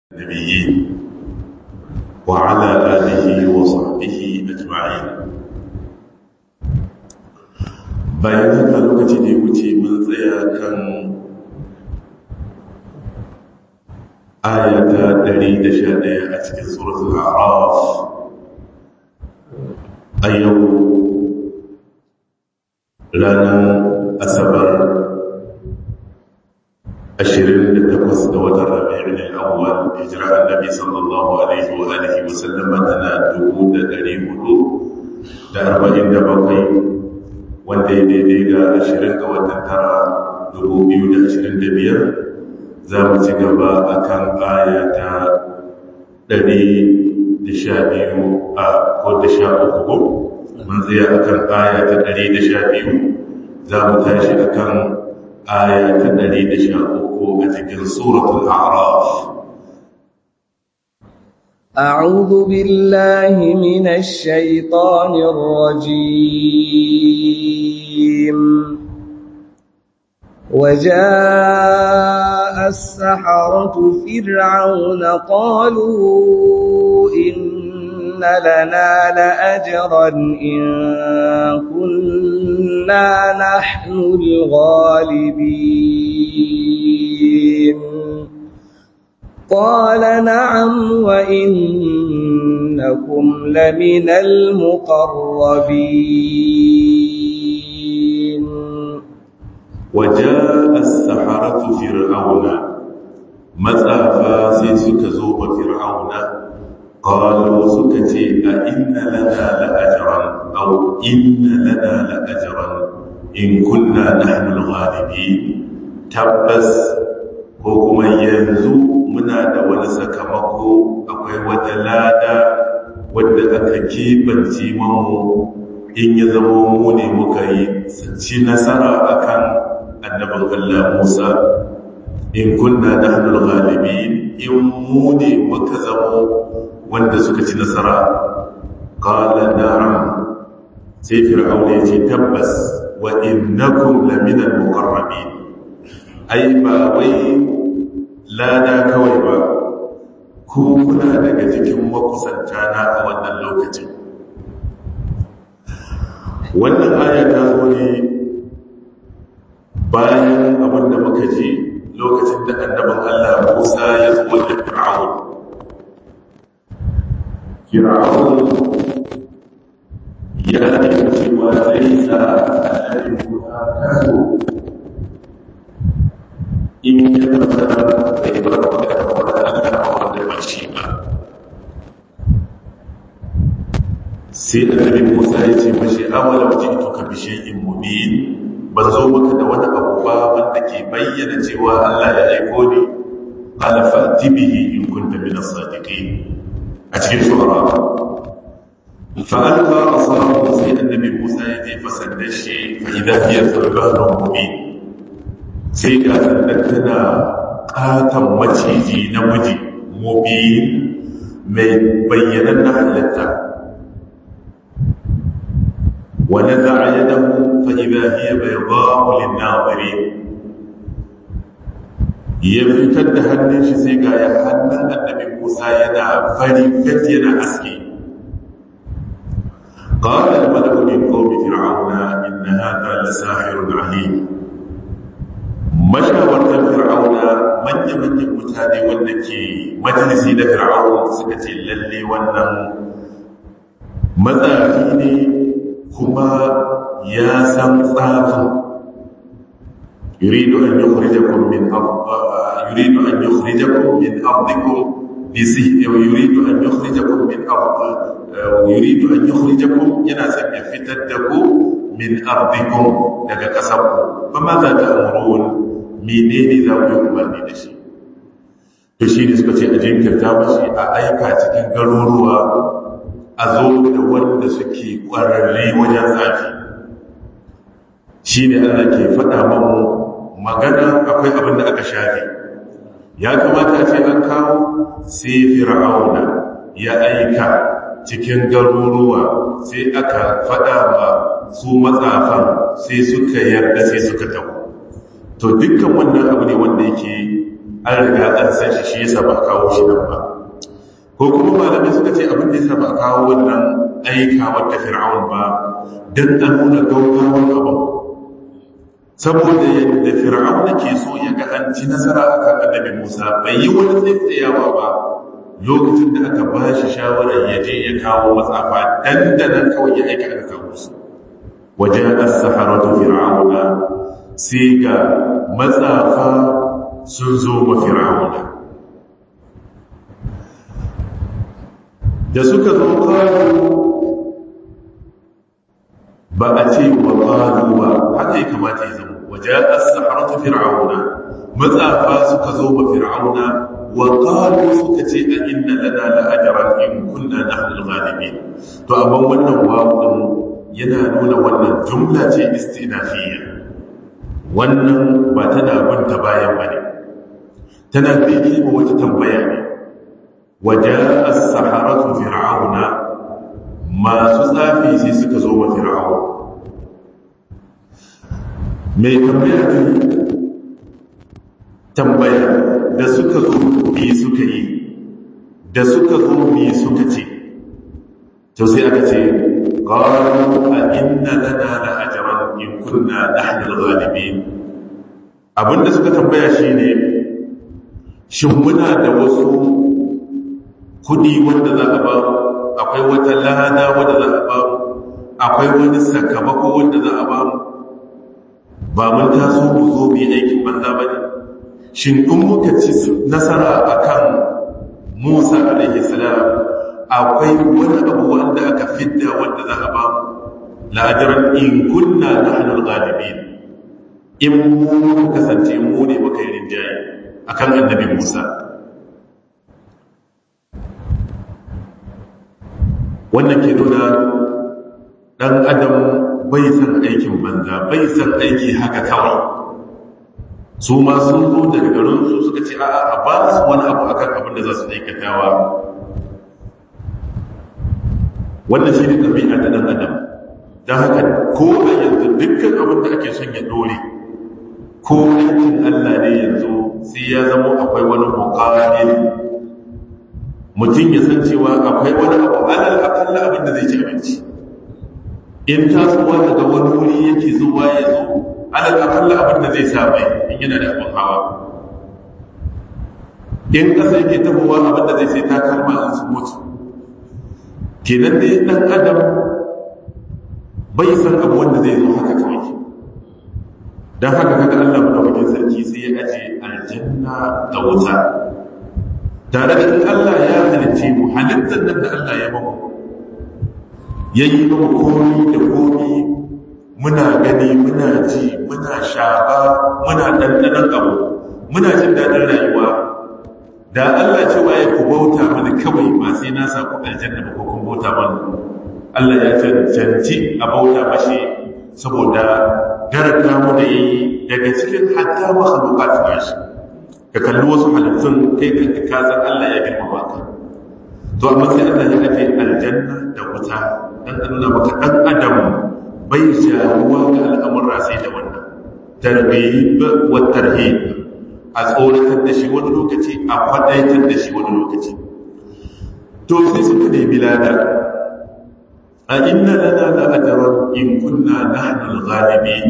النبيين وعلى آله وصحبه أجمعين bayan haka lokaci da ya wuce mun tsaya kan ayata 111 a cikin suratul a'raf a yau ranar asabar 28 ga watan rabi'in al-awwal hijira annabi sallallahu alaihi wa alihi wa sallama tana 1447 wanda ya daidai ga 20 ga watan tara 2025 za mu ci gaba akan aya ta 112 a ko da sha uku mun tsaya akan aya ta 112 za mu tashi akan aya ta 113 a cikin suratul a'raf أعوذ بالله من الشيطان الرجيم وجاء السحرة فرعون قالوا إن لنا لأجرا إن كنا نحن الغالبين قال نعم وإنكم لمن المقربين وجاء السحرة فرعون مزافا سيسك زوب فرعون قالوا سكتي أئن لنا لأجرا أو إن لنا لأجرا إن كنا نحن الغالبين تبس ko kuma yanzu muna da wani sakamako akwai wata lada wadda aka kebanci mamu in ya zama mu ne muka yi ci nasara akan annabin Allah Musa in kunna nahnul ghalibin in mu ne muka zama wanda suka ci nasara qala na'am sai fir'auna ya ce tabbas wa innakum laminal muqarrabin ai ba wai lada kawai ba ku kuna daga cikin makusanta na a wannan lokacin wannan aya ta zo ne bayan abin da muka ji lokacin da annabin Allah Musa ya zo da Fir'aun Fir'aun ya nemi cewa zai sa annabi Musa kaso in ya zama bai bar magana wanda Allah wanda ba shi ba sai annabi Musa ya ce mashi awala wajituka bi shay'in mubin ban zo maka da wani abu ba wanda ke bayyana cewa Allah ya aiko ni qala fa'ti bihi in kunta min as-sadiqin a cikin shu'ara fa alqa asahu sai annabi Musa ya je fasanda shi fa idha hiya thurbanun mubin sai ga sannan tana ƙaton maciji namiji mobi mai bayyanan na halitta wani za a yi damu fa'iba hiya bai ba mulin nawari ya fitar da hannun shi sai ga ya hannun annabi musa yana fari fet yana aski قال الملك من قوم فرعون إن هذا لساحر عليم mashawartar fir'auna manya-manyan mutane wanda ke majalisi na fir'aun suka ce lalle wannan matsafi ne kuma ya san tsafin yuridu an yukhrijakum min yuridu an yukhrijakum min ardikum yuridu an yukhrijakum min yuridu an yukhrijakum yana son ya fitar da ku min ardikum daga kasarku ba ma za ta amurun menene za ku yi umarni da shi to shi ne suka ce a jinkirta mashi a aika cikin garuruwa a zo da wanda suke ƙwararre wajen tsafi shi ne allah ke faɗa mamu magana akwai abin da aka shafe ya kamata a ce an kawo sai fir'auna ya aika cikin garuruwa sai aka faɗa ma su matsafan sai suka yarda sai suka tabu to dukkan wannan abu ne wanda yake an riga an san shi shi yasa ba kawo shi nan ba ko kuma malamai suka ce abin da yasa ba kawo wannan aika wadda fir'aun ba dan an nuna gaugawan abin saboda yadda fir'aun ke so ya ga an ci nasara akan annabi Musa bai yi wani tsayawa ba lokacin da aka ba shi shawarar ya je ya kawo matsafa dandanan kawai ya aika aka kawo su wajen as-saharatu fir'auna sai ga matsafa sun zo wa fir'auna da suka zo kawo ba a ce wa ƙalu ba haka ya kamata ya zama waje as-saharatu fir'auna matsafa suka zo wa fir'auna wa qalu suka ce a inna lana la ajran in kunna nahnu al-ghalibin to amma wannan wawu yana nuna wannan jumla ce istinafiyya wannan ba tana binta bayan bane tana biki ma wata tambaya ne waje as-saharatu fir'auna masu tsafi sai suka zo wa fir'aun mai tambaya ne tambaya da suka zo me suka yi da suka zo me suka ce to sai aka ce qalu a inna lana la ajran in kunna nahnu al-ghalibin abinda suka tambaya shine shin muna da wasu kudi wanda za a ba akwai wata lada wanda za a ba akwai wani sakamako wanda za a ba ba mun taso mu zo mu yi aikin banza ba ne shin in muka ci nasara akan Musa alaihi salam akwai wani abu wanda aka fidda wanda za a ba mu la'ajaran in kunna nahnu al-ghalibin in mu kasance mu ne muka yi rinjaye akan annabi Musa wannan ke nuna dan adam bai san aikin banza bai san aiki haka kawai su ma sun zo daga garinsu suka ce a'a a ba su wani abu akan abin da za su aikatawa wannan shi ne ɗabi'a ta ɗan adam don haka ko a yanzu dukkan abin da ake son ya ɗore ko aikin allah ne yanzu sai ya zama akwai wani muƙamin mutum ya san cewa akwai wani abu alal akalla abin da zai ci abinci in tasowa daga wani wuri yake zuwa ya zo alal akalla abin da zai sa mai in yana da abin hawa in ƙasa yake tabowa abin da zai sai takalma in su mutu kenan dai ɗan adam bai san abu wanda zai zo haka kawai don haka kaga Allah madaukakin sarki sai ya aje aljanna da wuta tare da in Allah ya halicce mu halittar nan da Allah ya bamu yayi bamu komi da komi muna gani muna ji muna shafa muna ɗanɗanon abu muna jin daɗin rayuwa da Allah cewa ya ku bauta mana kawai ba sai na sa ku aljanna ba ko kun bauta mana Allah ya cancanci a bauta mashi saboda garanta mu da yi daga cikin hatta makhluqat nashi ka kalli wasu halittun kai kanka ka san Allah ya girmama ka to amma sai Allah ya kace aljanna da wuta dan nuna maka dan adam bai jawuwa ga al'amura sai da wannan tarbiyib wa tarhib a tsoratar da shi wani lokaci a faɗaitar da shi wani lokaci to sai suka nemi lada a inna lana da ajaran in kunna nahnu al-ghalibin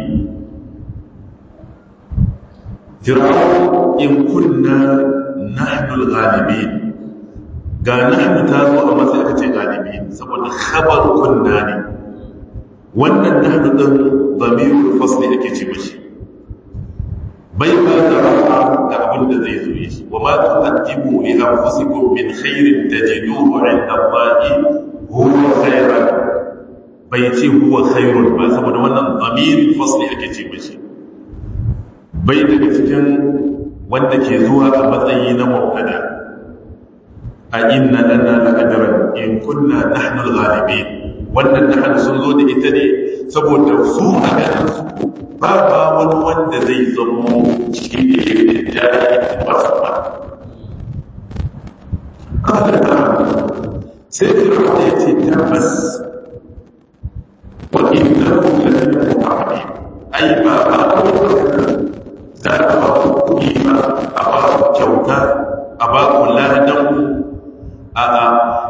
fir'aun in kunna nahnu al-ghalibin ga nahnu ta zo a matsayin aka ce galibin saboda khabar kunna ne wannan nahnu din damirul fasli ake ce mashi bai ba da rafa da abin da zai zo shi wa ma tuqaddimu li anfusikum min khairin tajiduhu 'inda Allahi huwa khairan bai ce huwa khairun ba saboda wannan damirul fasli ake ce mashi bai daga cikin wanda ke zuwa a matsayi na mubtada a inna lana la ajran in kunna nahnu al-ghalibin wannan nahnu sun zo da ita ne saboda su a ganin su ba ba wani wanda zai zamo shi ne da jari ba su ba sai fir'aun ya ce tabbas wa innahu la min al-muqarrabin ai ba ba za ka ba kuɗi ba a ba kyau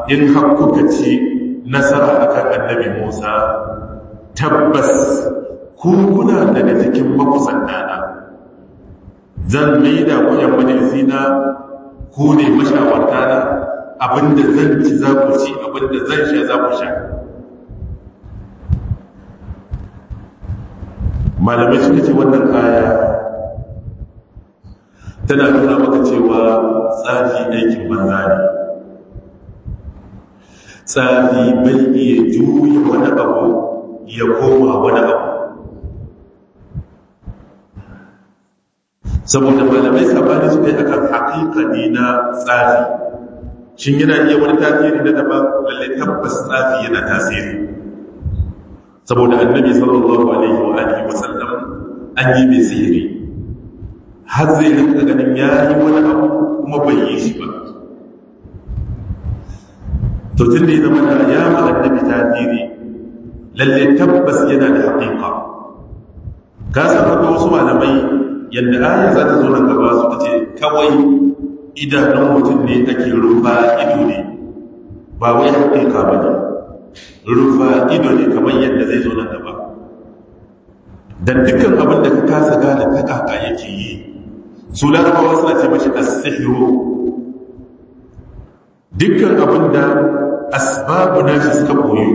in har kuka ci nasara akan annabi Musa tabbas ku kuna daga cikin makusantana zan maida ku yan majalisina ku ne mashawarta na abinda zan ci za ku ci abinda zan sha za ku sha malamai suka ce wannan aya tana nuna maka cewa tsafi aikin banza ne tsafi bai iya juya wani abu ya koma wani abu saboda malamai sabani su kai akan haƙiƙani na tsafi shin yana iya wani tasiri na daban lalle tabbas tsafi yana tasiri saboda annabi sallallahu alaihi wa alihi wa sallam an yi mai sihiri har zai rinka ganin ya yi wani abu kuma bai yi shi ba to tun da ya zama da ya ma annabi tasiri lalle tabbas yana da haƙiƙa ka san akwai wasu malamai yadda aya za ta zo nan gaba suka ce kawai idanun mutum ne ake rufa ido ne ba wai haƙiƙa ba ne rufa ido ne kamar yadda zai zo nan gaba dan dukkan abin da ka kasa gane ta kaka yake yi su larabawa suna ce mashi as-sihru dukkan abin da asbabu nashi suka koyo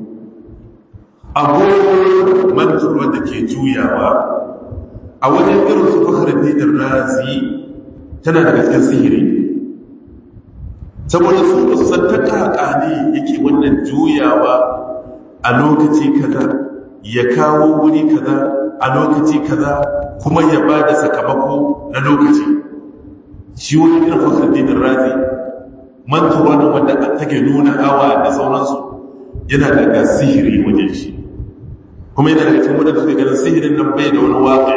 abubuwan mantuwa da ke juyawa a wajen irin su fakhruddin razi tana daga cikin sihiri saboda su ba su san ta kaka ne yake wannan juyawa a lokaci kaza ya kawo wuri kaza a lokaci kaza kuma ya ba da sakamako na lokaci shi wani irin fakhruddin razi mantuwa na wanda take nuna awa da sauransu yana daga sihiri wajen shi kuma yana daga cikin wadanda suke ganin sihirin nan bai da wani waƙi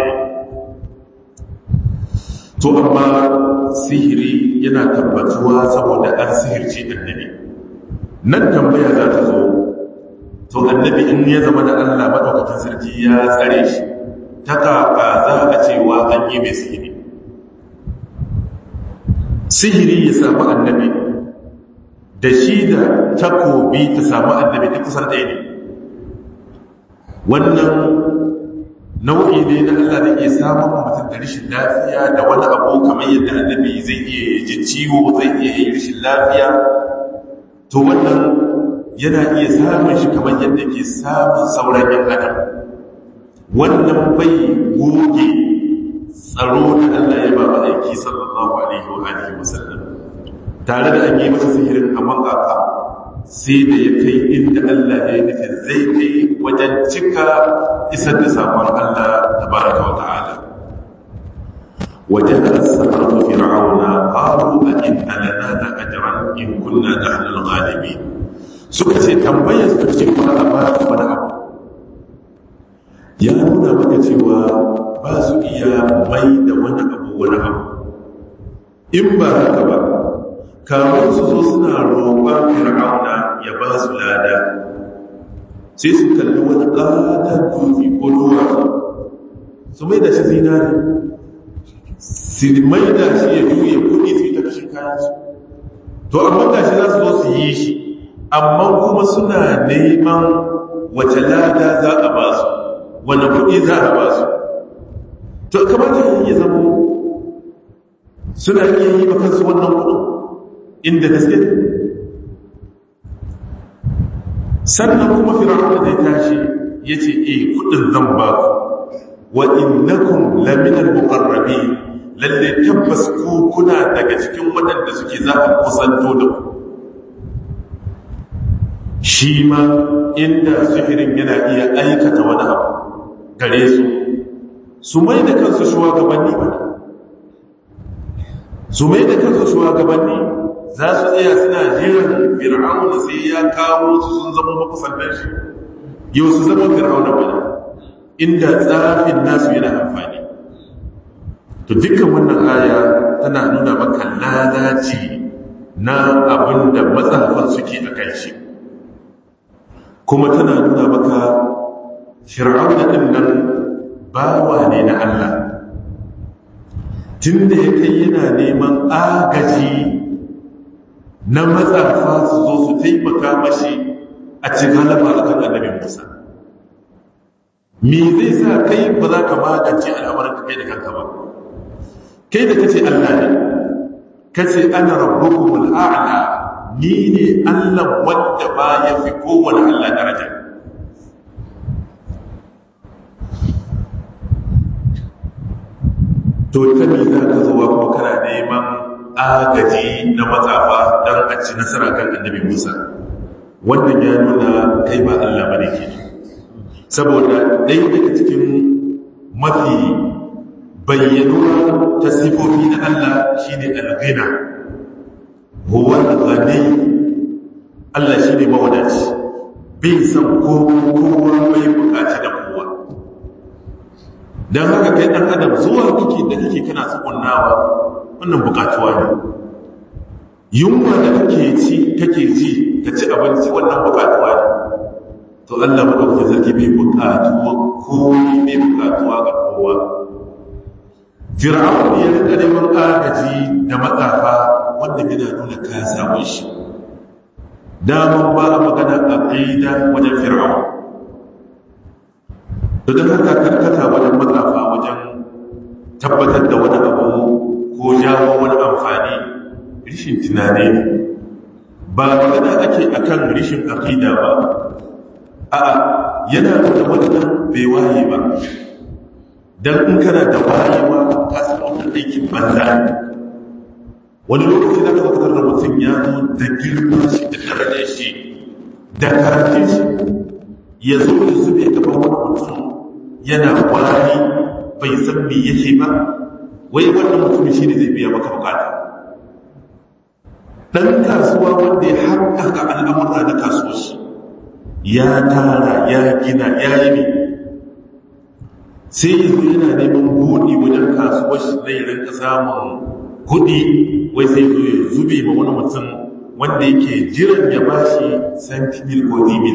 to amma sihiri yana tabbatuwa saboda an sihirci annabi nan tambaya za ta zo to annabi in ya zama da Allah madaukakin sarki ya tsare shi ta kaka za a cewa an yi mai sihiri sihiri ya samu annabi da shi da takobi ta samu annabi ta kusan ɗaya ne wannan nau'i ne na Allah da ke samun mutum da rashin lafiya da wani abu kamar yadda annabi zai iya ji ciwo zai iya yi rashin lafiya to wannan yana iya samun shi kamar yadda ke samun sauran yan adam wannan bai goge tsaro da Allah ya ba aiki sallallahu alaihi wa alihi wasallam tare da an yi masa sihirin amma kaka sai da ya kai inda Allah ya yi nufin zai kai wajen cika isar da sakon Allah tabaraka wa ta'ala wajen al-samaratu fir'auna qalu a inna lana la ajran in kunna nahnu al-ghalibin suka ce tambayar su ce kuma a ba su wani abu ya nuna maka cewa ba su iya mai da wani abu wani abu in ba haka ba kamar su zo suna roƙon fir'auna ya ba su lada sai su kalli wani ƙadar dutse ko duwatsu su mai da shi zinari su mai da shi ya juye kuɗi su yi ta kashin kayansu to amma ga shi za su zo su yi shi amma kuma suna neman wace lada za a ba su wani kuɗi za a ba su to kamata ya zama suna iya yi makansu wannan kuɗin inda gaske sannan kuma fir'auna da ya tashi ya ce e kudin zan ba ku wa innakum laminal muqarrabi lalle tabbas ku kuna daga cikin waɗanda suke za a kusanto da ku shi ma inda sihirin yana iya aikata wani abu gare su su mai da kansu shugabanni ba su mai da kansu shugabanni za su tsaya suna jiran fir'auna sai ya kawo su sun zama makusantar shi yau su zama fir'auna bane inda tsafin nasu yana amfani to dukkan wannan aya tana nuna maka lalaci na abin da matsafan suke a kan shi kuma tana nuna maka fir'auna din nan bawa ne na Allah tun da ya kai yana neman agaji na matsafa su zo su taimaka mashi a cikin galaba a kan annabi musa me zai sa kai ba za ka magance al'amarin ka kai da kanka ba kai da kace allah ne kace ana rabbukumul a'la ni ne allah wanda ba ya fi kowane allah daraja to ta me za ka zuwa kuma kana neman agaji na matsafa don a ci nasara kan annabi musa wannan ya nuna kai ba allah ba ne ke saboda ɗaya daga cikin mafi bayyanuwa ta sifofi na allah shine alghina huwa ghani allah shine mawadaci bai san kowa bai bukaci da kowa don haka kai ɗan adam zuwa kake da kake kana tsukunnawa wannan bukatuwa ne yunwa da kake ci kake ji ka ci abinci wannan bukatuwa ne to Allah madaukakin sarki bai bukatuwa komai bai bukatuwa ga kowa fir'aun ya rika neman agaji da matsafa wanda yana nuna ka samu shi daman ba magana aqida wajen fir'aun to don haka karkata wajen matsafa wajen tabbatar da wani abu ko jawo wani amfani rishin tunani ne ba magana ake akan rishin aqida ba a'a yana nuna wannan bai waye ba dan in kana da wayewa ka san wannan aikin banza wani lokaci da ka fitar da mutum ya zo da girma shi da darajar shi da karatun shi ya zo ya zube gaban wani mutum yana wari bai san me yake ba wai wannan mutum shi ne zai biya maka bukata dan kasuwa wanda ya haƙaƙa al'amurra na kasuwa shi ya tara ya gina ya yi ne sai yanzu yana neman buɗi wajen kasuwar shi na yi rinka samun kuɗi wai sai zo ya zube ma wani mutum wanda yake jiran ya bashi santimil ko dimil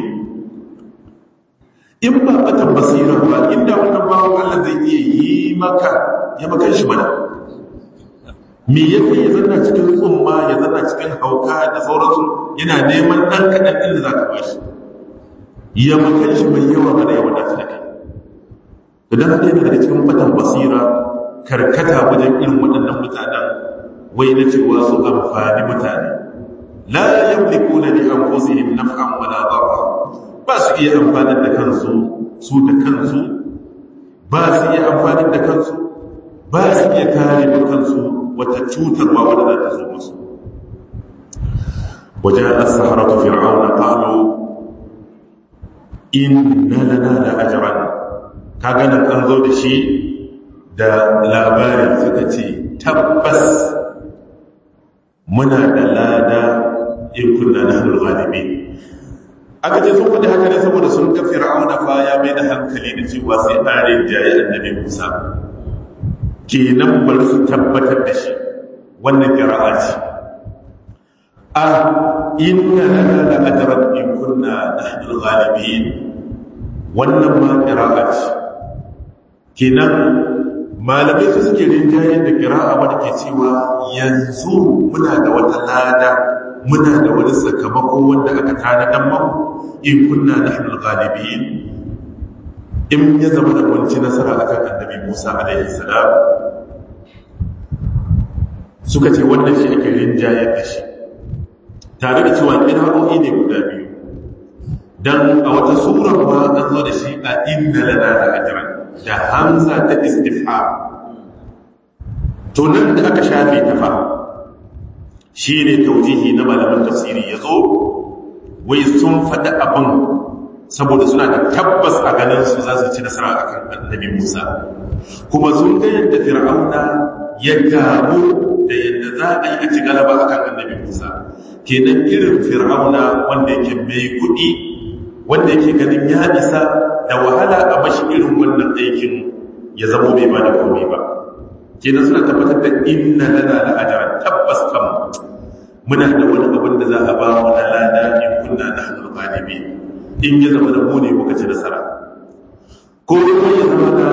in ba batan basira ba inda wannan bawon Allah zai iya yi maka ya makan shi mana me ya kai ya zanna cikin tsumma ya zanna cikin hauka da sauransu yana neman ɗan kaɗan ɗin da za ka bashi ya makan shi mai yawa mana ya wadata da kai idan haka yana daga cikin batan basira karkata wajen irin waɗannan mutanen wai na cewa su amfani mutane la yamlikuna li anfusihim naf'an wala darra ba su iya amfani da kansu su da kansu ba su iya amfani da kansu ba su iya kare da kansu wata cutarwa wadda za ta zo musu wajen as-saharatu fir'auna qalu inna lana la ajran kaga nan an zo da shi da labari suka ce tabbas muna da lada in kunna nahnu ghalibin aka ce sun faɗi haka ne saboda sun ga fir'auna fa ya mai da hankali da cewa sai ɗarin jaye annabi musa kenan bari su tabbatar da shi wannan ƙira'a ce a inna lana la ajran in kunna nahnu ghalibin wannan ma ƙira'a ce kenan malamai su suke rinjayen da ƙira'a wadda ke cewa yanzu muna da wata lada muna da wani sakamako wanda aka tanadan mamu in kunna nahnul ghalibin in ya zama da wanci nasara akan annabi Musa alaihi salam suka ce wannan shi ake rinjayar da shi tare da cewa ƙira'o'i ne guda biyu dan a wata sura ma an zo da shi a inna lana da ajran da hamza ta istifham to nan da aka shafe ta fa shi ne taujihi na malaman tafsiri ya zo wai sun faɗi abin saboda suna da tabbas a ganin su za su ci nasara a kan annabi musa kuma sun ga yadda fir'auna ya damu da yadda za a yi a ci galaba a kan annabi musa kenan irin fir'auna wanda yake mai kuɗi wanda yake ganin ya isa da wahala a mashi irin wannan aikin ya zamo bai ba da komai ba kenan suna tabbatar da inna lana la ajran tabbas kam muna da wani abin da za a ba mu na lada in kunna nahnu galibi in ya zama da mu ne muka ci nasara ko kuma ya zama da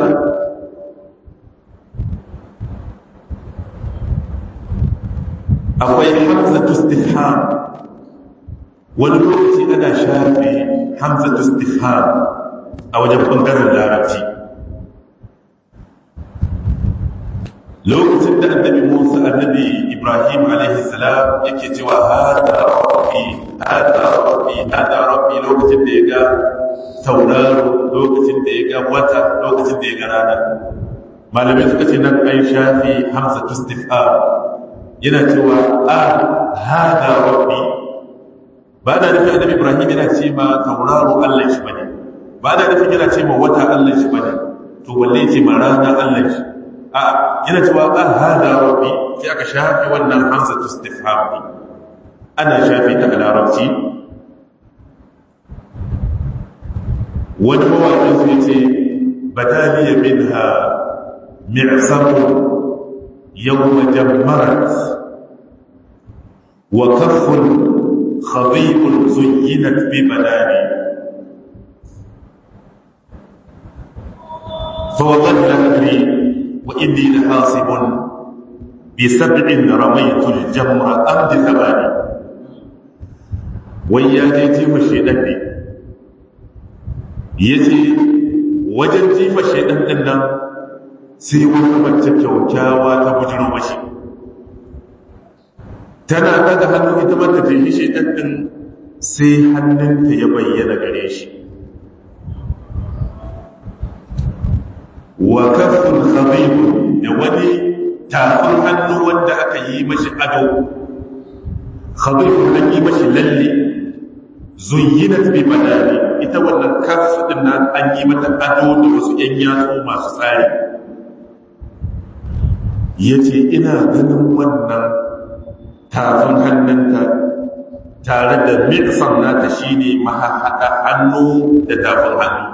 akwai hamzatu istifham wani lokaci ana shafe hamzatu istifham a wajen bangaren larabci lokacin da annabi Musa annabi Ibrahim alaihi salam yake cewa hada rabbi hada rabbi hada rabbi lokacin da ya ga tauraro lokacin da ya ga wata lokacin da ya ga rana malamai suka ce nan ai shafi hamza istifham yana cewa a hada rabbi ba da nufin annabi Ibrahim yana ce ma tauraro Allah shi bane ba da nufin yana ce ma wata Allah shi bane to walle ce ma rana Allah shi a yana cewa a hada rabbi sai aka shafi wannan hamza istifham ne ana shafi ta a larabci wani mawaƙin su yace badaliya minha mi'samu yawma jammarat wa kaffun khadibun zuyyinat bi badani فوضل أمري وإني لحاصب بسبع رميت الجمر أمد ثماني ويا جيتي مشيدان ne yace wajen jifa shaidan din nan sai wata mace kyaukyawa ta bujiro mashi tana daga hannu ita mata jihi shaidan din sai hannunta ya bayyana gare shi wa kafin khabibun da wani tafin hannu wanda aka yi mashi ado khabibun an yi mashi lalle zuyyinat bi badani ita wannan kaf din nan an yi mata ado da wasu yan yatsu masu tsari yace ina ganin wannan tafin hannunta tare da mitsan nata shine mahaɗa hannu da tafin hannu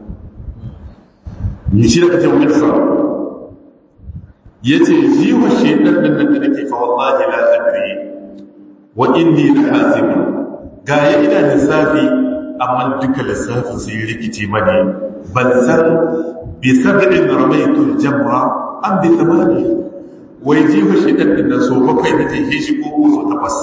ni shi da kace mitsan yace jiwa shedan nan da nake fa wallahi la adri wa inni la hasib ga ya ina lissafi amma duka lissafin sai rikice mani ban san bi sab'in ramaytu al-jamra am bi thamani wai jiwa shedan din nan so bakwai da take shi ko so takwas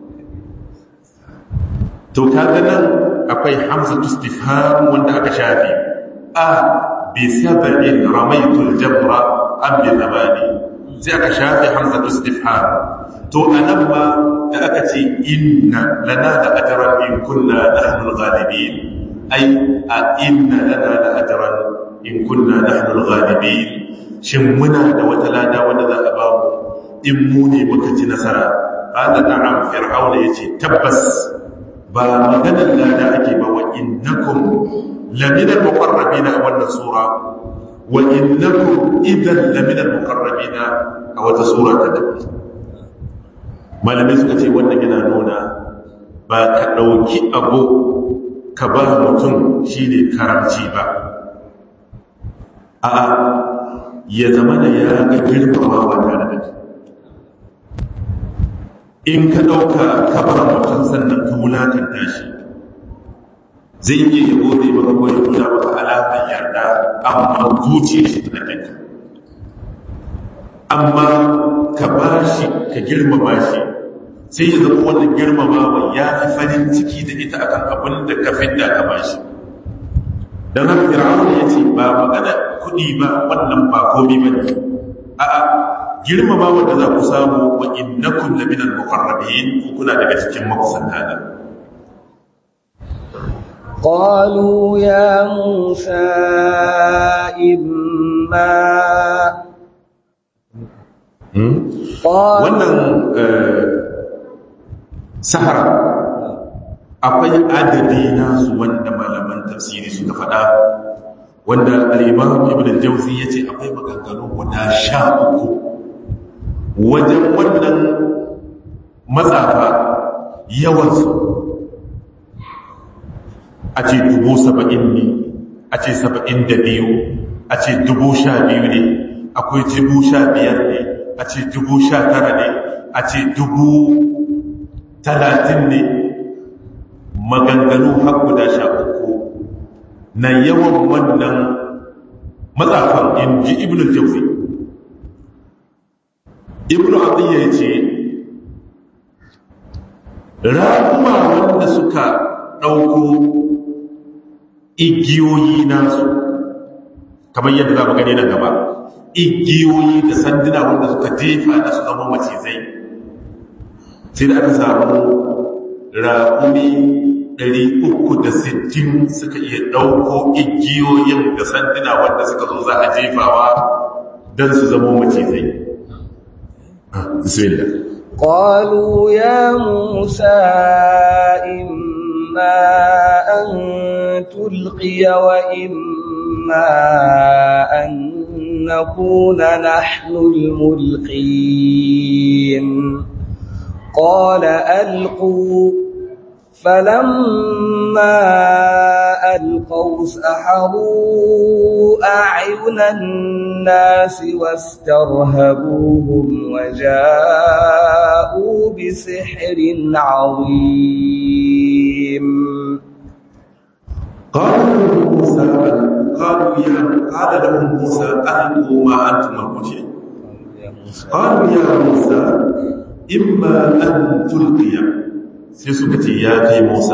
to kaga nan akwai hamzatu istifham wanda aka shafi a bi sab'in ramaytu al-jamra an bi zamani sai aka shafe hamzatu istifham to anan ma da aka ce inna lana da ajran in kunna nahnu al-ghalibin ai a inna lana da ajran in kunna nahnu al-ghalibin shin muna da wata lada wanda za a ba mu in mu ne muka ci nasara hada na'am fir'auna yace tabbas ba maganar lada ake ba wa innakum lamina al-muqarrabin a wannan sura wa innakum idan lamina al-muqarrabin a wata sura ta daban malamai suka ce wannan yana nuna ba ka dauki abu ka ba mutum shine karamci ba a ya zama da ya ga girmamawa tare da kai in ka dauka ka ba mutum sannan ka wulakanta shi zai iya yi gode maka ko ya nuna maka alaƙar yarda amma zuciya shi ta kanka amma ka ba shi ka girmama shi sai ya zama wannan girmamawa ya fi farin ciki da ita akan abin da ka fidda ka ba shi don haka fir'aun ya ce ba magana kuɗi ba wannan ba komi ba ne a'a girmamawa da za ku samu wa innakum laminal muqarrabin kuna daga cikin makusanta da قالوا يا موسى إما wannan sahara akwai adadi nasu wanda malaman tafsiri suka faɗa wanda al'imam ibn al-jauzi ya ce akwai maganganu guda sha uku wajen wannan matsafa yawansu a ce dubu saba'in ne a ce saba'in da biyu a ce dubu sha biyu ne akwai dubu sha biyar ne a ce dubu sha tara ne a ce dubu talatin ne maganganu har guda sha uku na yawan wannan matsafan in ji ibn jauzi ibn abdiyya ya ce raƙuma wanda suka ɗauko igiyoyi nasu kamar yadda za mu gani nan gaba igiyoyi da sanduna wanda suka jefa da su zama macizai sai da aka samu raƙumi 360 suka iya ɗauko igiyoyin da sanduna wanda suka zo za a jefawa don su zama macizai bismillah قالوا يا موسى إما أن تلقي وإما أن نكون نحن الملقين قال ألقوا فلما ألقوا سحروا أعين الناس واسترهبوهم وجاءوا بسحر عظيم قالوا موسى قالوا يا قال لهم موسى ألقوا ما أنتم ملقون قالوا يا موسى إما أن تلقي sai suka ce ya kai Musa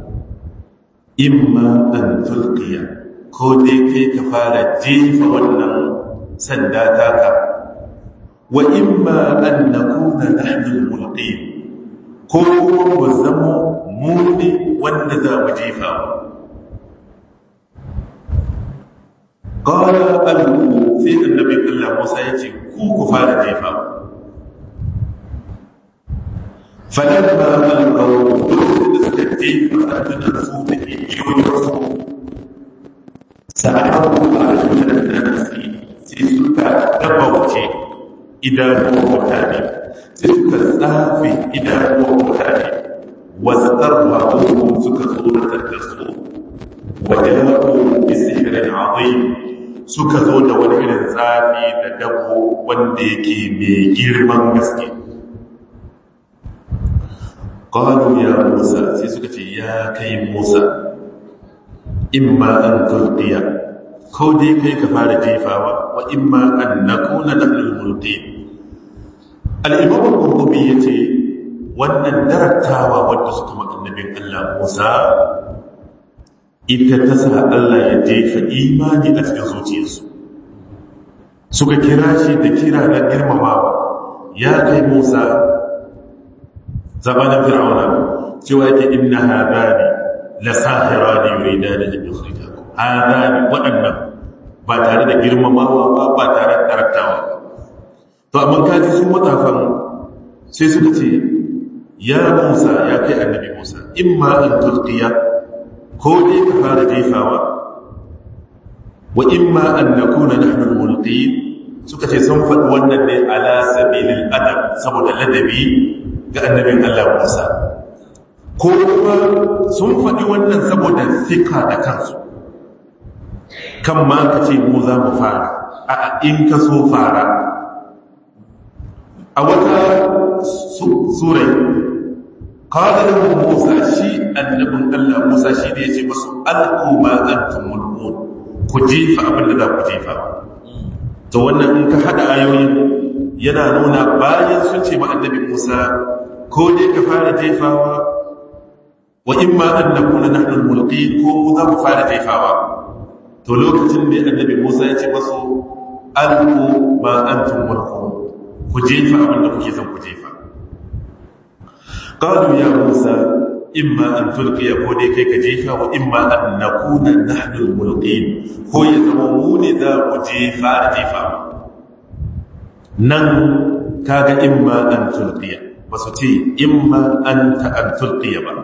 imma an tulqiya ko dai kai ka fara jefa wannan sanda taka wa imma an nakuna nahnu al-mulqin ko kuma mu zama mu ne wanda za mu jefa qala alqu sai annabi Allah Musa ya ce ku ku fara jefa فلما ألقوا تستجيب فتنسوا بإيجوزهم سأحروا أعين الناس سيسكا دبوتي إذا مutane sai suka tsafe idanuwan mutane wasarrafuhum suka tsoratar da su wajahu bi sihrin azim suka zo da wani irin tsafi da dabo wanda yake mai girman gaske qalu ya musa sai suka ce ya kai musa imma an tulqiya ko dai kai ka fara jefawa wa imma an nakuna nahnu mulqin al-imam al-qurtubi yace wannan darattawa wanda suka maka annabin Allah Musa ita ta sa Allah ya jefa imani a cikin zuciyarsu suka kira shi da kira na girmamawa ya kai Musa zamanin fir'auna cewa yake inna hadani la sahirani yuridani an yukhrijakum hadani waɗannan ba tare da girmamawa ba ba tare da karantawa to amma kaji sun matafan sai suka ce ya Musa ya kai annabi Musa imma an tulqiya ko dai ka fara jefawa wa imma an nakuna nahnu al-mulqin suka ce sun faɗi wannan ne ala sabilil adab saboda ladabi ga annabin Allah Musa ko kuma sun faɗi wannan saboda sika da kansu kan ma ka ce mu za mu fara a in ka so fara a wata surai kawai da Musa shi annabin Allah Musa shi ne ya ce masu al'umma antum mulkun ku jefa abin da za ku jefa to wannan in ka haɗa ayoyin yana nuna bayan sun ce ma annabi Musa ko dai ka fara jefawa wa in ma an nakuna nahnu al-mulqin ko mu za mu fara jefawa to lokacin da annabi Musa ya ce masu alqu ma antum mulqun ku jefa abin da kuke son ku jefa qalu ya Musa imma an tulqiya ko dai kai ka jefa wa imma an nakuna nahnu al-mulqin ko ya zama mu ne za mu jefa jefa nan kaga imma an tulqiya ba su ce imma an ta'an tulqiya ba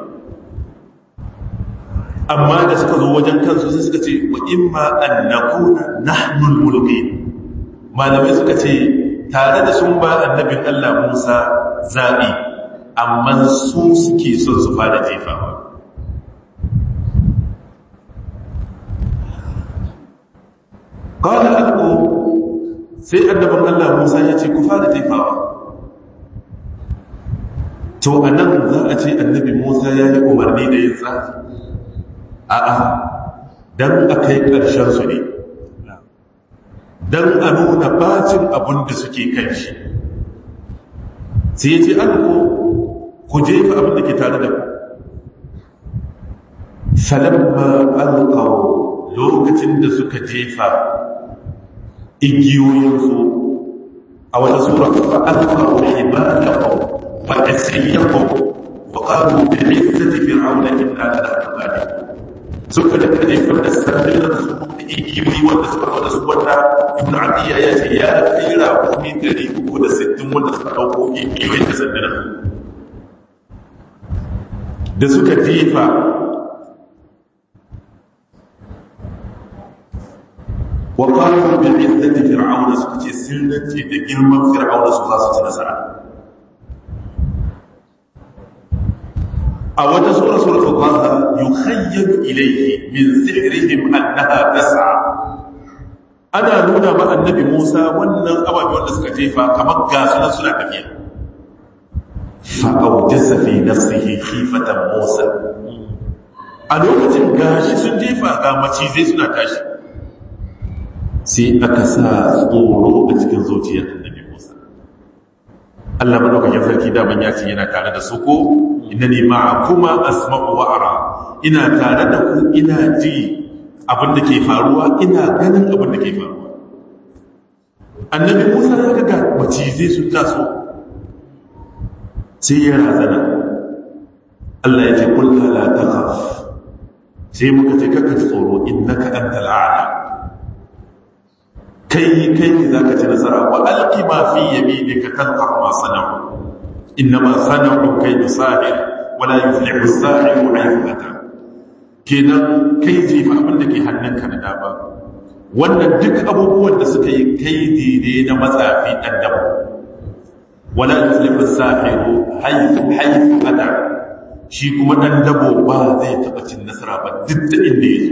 amma da suka zo wajen kansu sai suka ce wa imma an nakuna nahnul mulki malamai suka ce tare da sun ba annabin Allah Musa zabi amma su suke son su fara jefawa qala alqu sai annabin Allah Musa ya ce ku fara jefawa to anan za a ce annabi Musa ya yi umarni da yin tsafi a'a don a kai ƙarshen su ne don a nuna bacin abin da suke kan shi sai ya ce alko ku jefa abin da ke tare da ku falamma alqaw lokacin da suka jefa igiyoyinsu a wata sura fa alqaw hibalahum wa tasayyaqu wa qalu bi izzati fir'auna inna lanahnu suka da kare da sabbin su da igiyoyi wanda suka wanda su wanda ibn adiya ya ce ya tsira kuma dari uku da sittin wanda suka dauko igiyoyi da sabbin da suka jefa wa qalu bi izzati fir'auna suka ce sirrinci da girman fir'auna su za su ci nasara a wata sura suratul qaha yukhayyalu ilayhi min sihrihim annaha tas'a ana nuna ma annabi Musa wannan ababe wanda suka jefa kamar gasu nan suna tafiya fa awjasa fi nafsihi khifatan Musa a lokacin gashi sun jefa ga macizai suna tashi sai aka sa tsoro a cikin zuciyar annabi Musa Allah madaukakin sarki daman ya ce yana tare da su ko innani ma'akuma asma'u wa ara ina tare da ku ina ji abin da ke faruwa ina ganin abin da ke faruwa annabi Musa ya ga macizai sun taso sai ya razana Allah ya ce kullu la takhaf sai muka ce kaka tsoro innaka antal a'la kai kai ne zaka ci nasara wa alqi ma fi yaminika talqaf ma sana'u innama sana'u kaydu sahir wala yuflihu as-sahiru haythu ata kenan kai jifa abin da ke hannunka na dama wannan duk abubuwan da suka yi kaidi ne na matsafi dan dabo wala yuflihu as-sahiru haythu haythu ata shi kuma dan dabo ba zai taba cin nasara ba duk da inda yake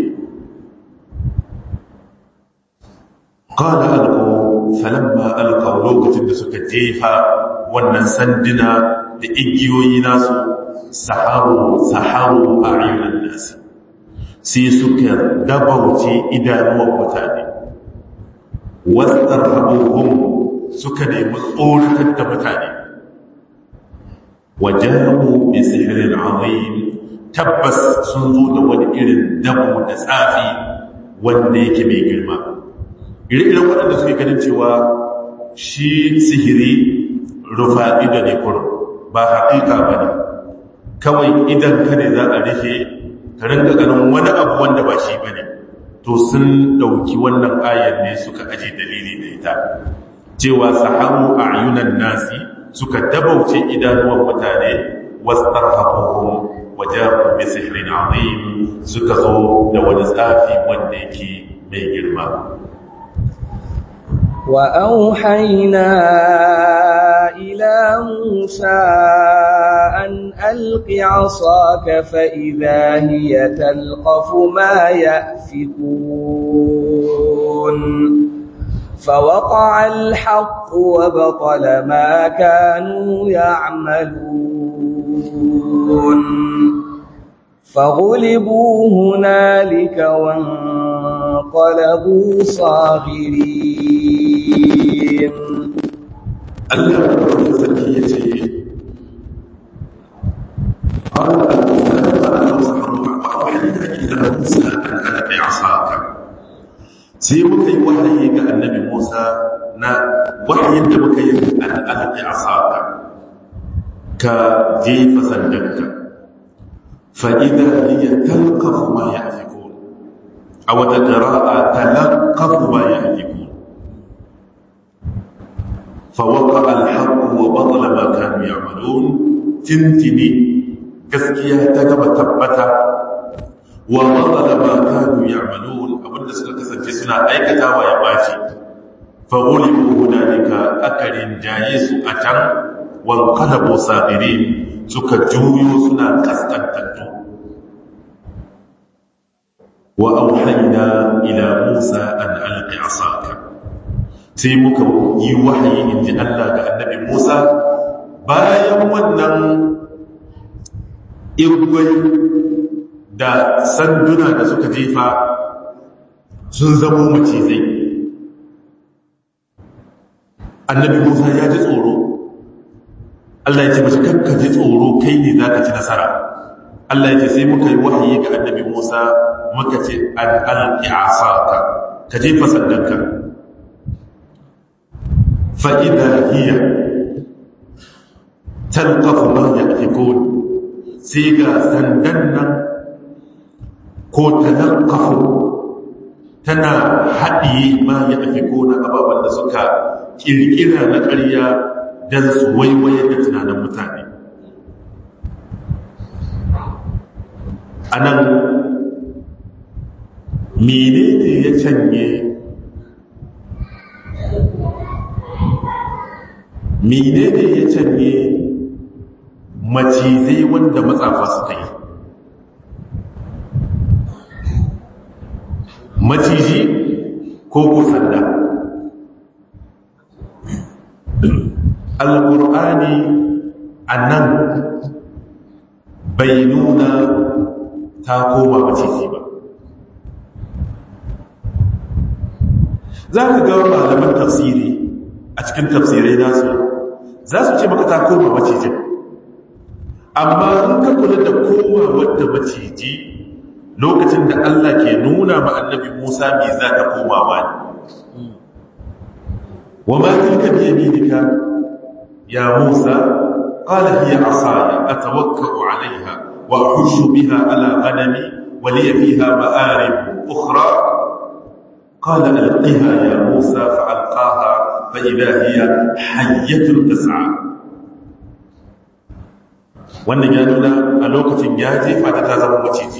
قال ألقوا فلما ألقوا لوكة suka jefa wannan sanduna da igiyoyi nasu saharu saharu a ayyunan nasi sai suka dabauce idanuwan mutane wasar rabuhun suka nemi tsoratar da mutane wajahu bi sihirin azim tabbas sun zo da wani irin dabo da tsafi wanda yake mai girma ire-iren waɗanda suke ganin cewa shi sihiri rufa ido ne kurum ba haƙiƙa ba ne kawai idan ka ne za a rufe ka ringa ganin wani abu wanda ba shi ba ne to sun ɗauki wannan ayar ne suka aje dalili da ita cewa saharu a ayunan nasi suka dabauce idanuwan mutane wasu tarhafuhun wajen bi sihirin azim suka zo da wani tsafi wanda yake mai girma وأوحينا إلى موسى أن ألق عصاك فإذا هي تلقف ما يأفكون فوقع الحق وبطل ما كانوا يعملون فغلبوا هنالك وانقلبوا صاغرين Allah ya sarki ya ce قال sai muka yi wahayi ga annabi Musa na wahayin da muka yi al'alƙi a saka ka jefa sandanka fa'ida liya talkafu ma ya fi a wata ƙara'a talakafu ma ya fi فوقع الحق وبطل ما كانوا يعملون تنتني gaskiya ta gaba tabbata wa batala ma kanu ya'malun abinda suka kasance suna aikatawa ya baci fa ghulibu hunalika akarin jaye su a can wal qalabu sabirin suka juyo suna kaskantattu wa auhayna ila musa an alqi asaka sai muka yi wahayi in ji Allah ga annabi Musa bayan wannan irgwai da sanduna da suka jefa sun zamo macizai annabi Musa ya ji tsoro Allah ya ce mashi kakka ji tsoro kai ne za ka ci nasara Allah ya ce sai muka yi wahayi ga annabi Musa muka ce an alƙi asaka ka jefa sandanka fa'ida hiya talqafu ma yafikun sai ga sandan nan ko talqafu tana haɗiye ma yafikun ababen da suka kirkira na ƙarya don su waiwaye da tunanin mutane a nan menene ya canye menene ya canye macizai wanda matsafa suka yi maciji ko kusanda alƙur'ani a nan bai nuna ta koma maciji ba za ka ga malaman tafsiri a cikin tafsirai nasu za su ce maka ta koma macijin amma in ka kula da koma wadda maciji lokacin da Allah ke nuna ma annabi Musa me za ta komawa ne wa ma tilka bi yaminika ya Musa qala hiya asaya atawakkau alaiha wa ahushu biha ala ghanami wa li fiha ma'arib ukhra qala alqiha ya Musa fa'alqaha fa idha hiya hayyatun tas'a wannan ya nuna a lokacin ya jefa ta zama maciji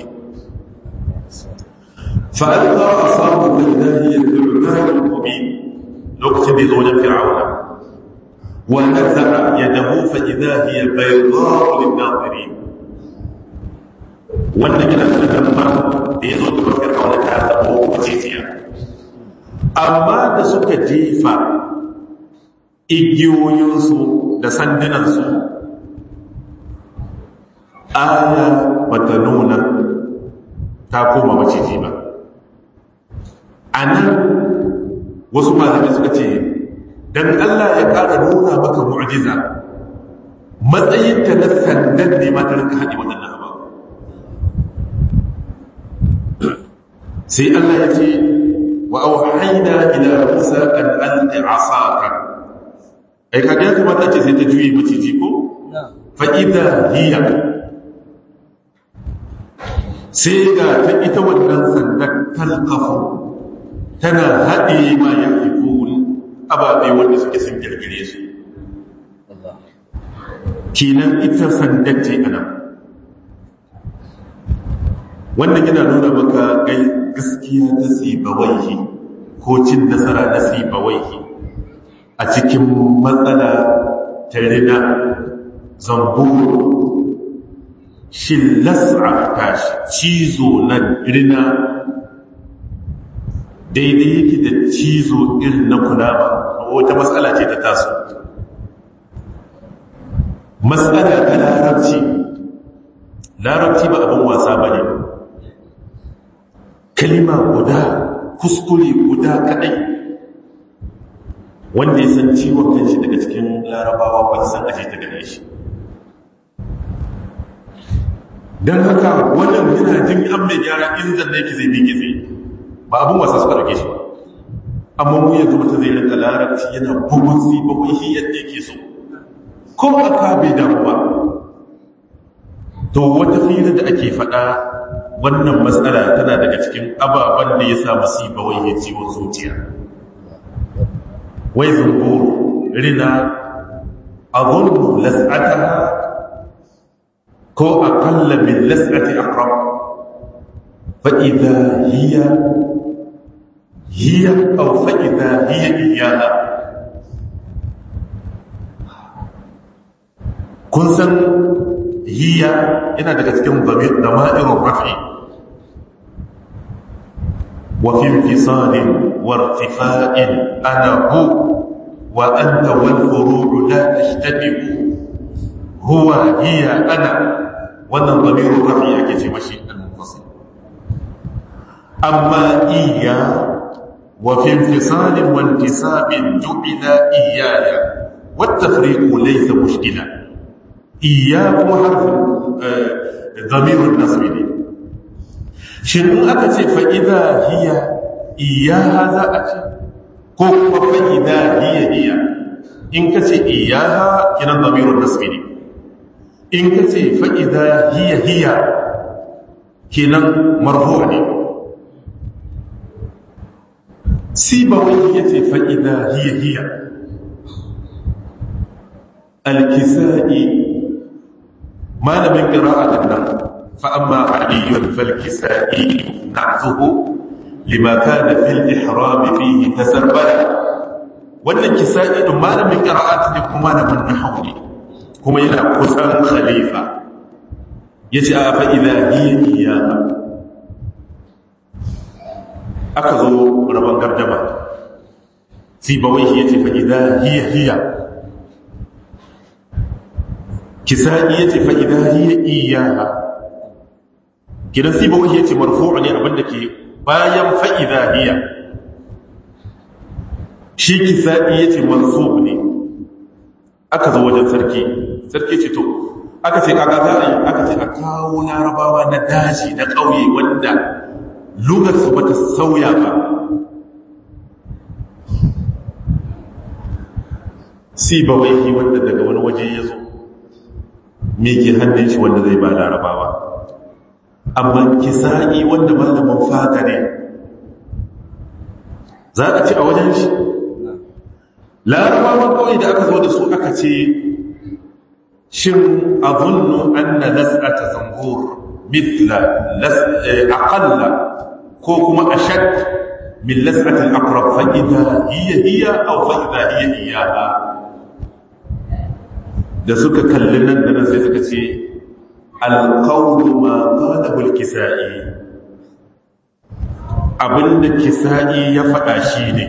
فألقى عصاه فإذا هي الثعبان المبين لوقت بزوج فرعون ونزع يده فإذا هي بيضاء للناظرين wannan yana da damar da ya zo da fir'auna ta zama macijiya amma da suka jefa igiyoyinsu da sandunansu aya bata nuna ta koma maciji ba a nan wasu malamai suka ce don Allah ya ƙara nuna maka mu'jiza matsayinta na sandan ne ma ta rinka haɗe waɗannan abu sai Allah ya ce wa auhaina ila Musa an alqi asaka ai kaga ya kamata ce sai ta juye maciji ko fa idha hiya sai ga ta ita wannan sandan talqafu tana haɗe ma ya fi kuri ababe wanda suke sun girgire su kinan ita sandacce a nan wannan yana nuna maka gai gaskiya na sibawaihi ko cin nasara na sibawaihi a cikin matsala ta rina zamburu shi las'a tashi cizo na rina daidai yake da cizo irin na kunama wata matsala ce ta taso matsala ta larabci larabci ba abin wasa ba ne kalima guda kuskure guda kadai wanda ya san ciwon kanshi daga cikin larabawa ba san aje ta gane shi don haka wannan yana jin an mai gyara in zanne yake zai miƙe zai ba abin wasa suka rage shi amma mu yanzu mutum zai rinka larabci yana bugun si bakwai shi yadda yake so ko aka bai damu ba to wata fira da ake faɗa wannan matsala tana daga cikin ababen da ya sa musiba wai ya ciwon zuciya wai zumburu rina azunnu las'ataha ko aqalla min las'ati aqrab fa idha hiya hiya aw fa idha hiya iyaha kun san hiya yana daga cikin dama'irun rafi wa fi infisalin wa irtifa'in ana hu wa anta wal furu'u la tashtabihu huwa hiya ana wannan damirun rafi ake ce mashi al-munfasil amma iya wa fi infisalin wa intisabin ju'ila iyaya wa at-tafriqu laysa mushkila iya kuma harfin zamirun nasbi ne shin in aka ce fa'ida hiya iya za a ce ko kuma fa'ida hiya hiya in ka ce iya kinan zamirun nasbi ne in ka ce fa'ida hiya hiya kinan marfu ne sibawai ya ce fa'ida hiya hiya alkisa'i malamin ƙira'atan nan fa'amma aliyyun falkisa'i na zuhu limaka da fil ihrami fihi ta sarbara wannan kisa'i ɗin malamin ƙira'atan ne kuma malamin nahawu ne kuma yana kusan khalifa ya ce a fa'ida hiya hiya aka zo rabon gardama sibawai ya ce fa'ida hiya hiya kisa'i ya ce fa'ida hiya iyaha gidan sibawai ya ce marfu'u ne abinda ke bayan fa'ida hiya shi kisa'i ya ce mansub ne aka zo wajen sarki sarki ce to aka ce aka za a yi aka ce a kawo larabawa na daji na ƙauye wanda lugarsu ba ta sauya ba si ba waihi wanda daga wani waje ya zo me ke hannun shi wanda zai ba larabawa amma kisa'i wanda malamin fata ne za a ci a wajen shi larabawan kawai da aka zo da su aka ce shin azunnu anna las'ata zangur mithla aqalla ko kuma ashad min las'ati al-aqrab fa idha hiya hiya aw fa idha hiya iyaha da suka kalli nan da nan sai suka ce al-qawlu ma qalahu al-kisa'i abinda kisa'i ya faɗa shi ne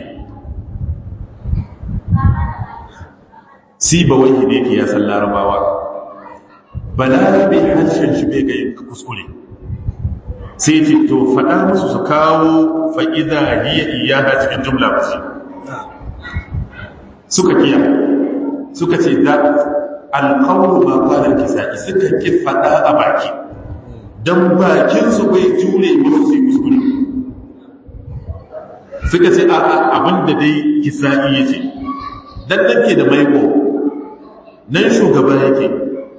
si ba wani ne ke ya san larabawa balarabe harshen shi bai ga yin kuskure sai ce to faɗa musu su kawo fa'iza hiya iyaka cikin jumla ba ce suka kiya suka ce da alƙawar ba kwanar kisa'i suka ki faɗa a baki don bakinsu bai jure musu sai kuskure suka ce a abinda dai kisa'i ya ce dan ke da maiko nan shugaba yake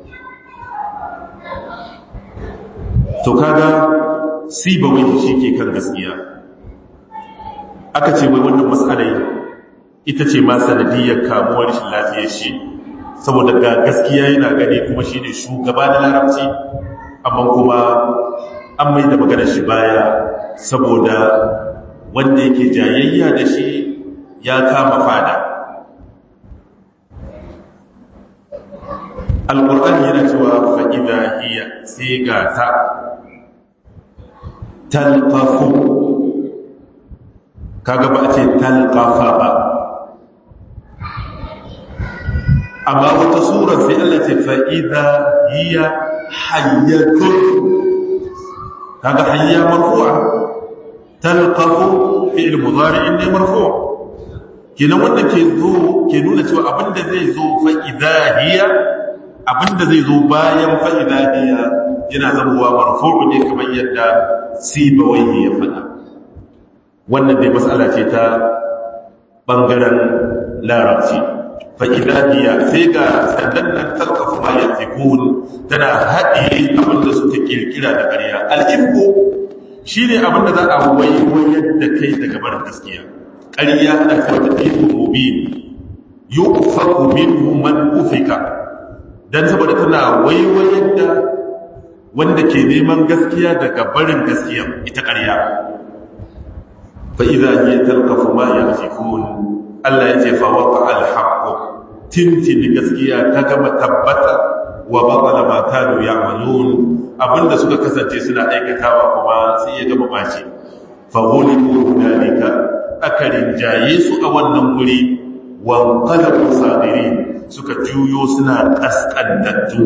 to kaga si ba wai shi ke kan gaskiya aka ce wai wannan matsalai ita ce ma sanadiyar kamuwar shi lafiyar shi saboda ga gaskiya yana gani kuma shi ne shugaba na larabci amma kuma an mai da maganar shi baya saboda wanda yake jayayya da shi ya kama fada alƙur'ani yana cewa fa'ida hiya sai ga ta talqafu kaga ba a ce talqafa ba amma wata sura sai Allah ce fa'ida hiya hayyatun kaga hayya marfu'a talqafu fi'il mudari'in ne marfu' kenan wanda ke zo ke nuna cewa abinda zai zo fa'ida hiya abinda zai zo bayan fa'ida hiya yana zamowa marfu'u ne kamar yadda sibawai ya faɗa wannan dai matsala ce ta ɓangaren larabci fa'ida hiya sai ga sandan nan talkafu ma ya tana haɗe abinda suka kirkira da ƙarya al'ifko shi ne abinda za a waiwayar da kai daga barin gaskiya ƙarya ana kawata ɗin mubin yi ufaku min man ufika don saboda tana waiwayar da wanda ke neman gaskiya daga barin gaskiya ita ƙarya fa'iza yi talkafu ma ya jikun Allah ya ce fawaka alhaƙo tintin gaskiya ta gama tabbata wa baƙala matanu ya malun abinda suka kasance suna aikatawa kuma sai ya gama ɓace fahuliku hunalika aka rinjaye su a wannan guri wankalabu sadiri suka juyo suna ƙasƙantattu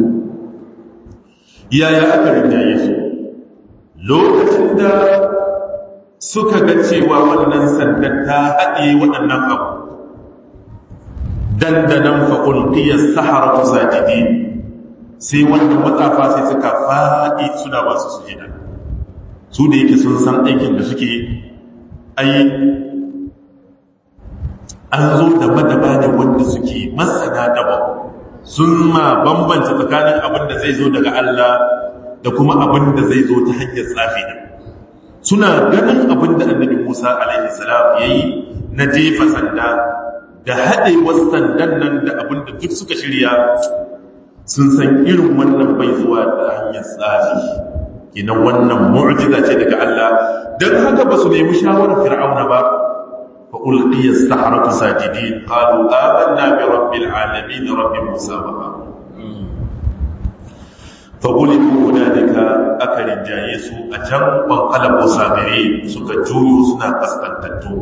yaya aka rinjaye su lokacin da suka ga cewa wannan sandan ta haɗe waɗannan abu dandanan faƙulƙiyar sahara sajidi sai wannan matsafa sai suka faɗi suna masu sujida su da yake sun san aikin da suke ai an zo da madaba ne wanda suke masana daba sun ma bambanta tsakanin abin da zai zo daga Allah da kuma abin da zai zo ta hanyar tsafi ne suna ganin abin da annabi Musa alaihi salam yayi na jefa sanda da haɗewar sandan nan da abin da duk suka shirya sun san irin wannan bai zuwa da hanyar tsafi kinan wannan mu'jiza ce daga Allah dan haka ba su nemi shawarar fir'auna ba fa ulqiya as-sahratu sajidin qalu amanna bi rabbil alamin rabbi musa wa harun fa uliku hunalika akarin jaye su a can banqalabu sabiri suka juyo suna kaskantattu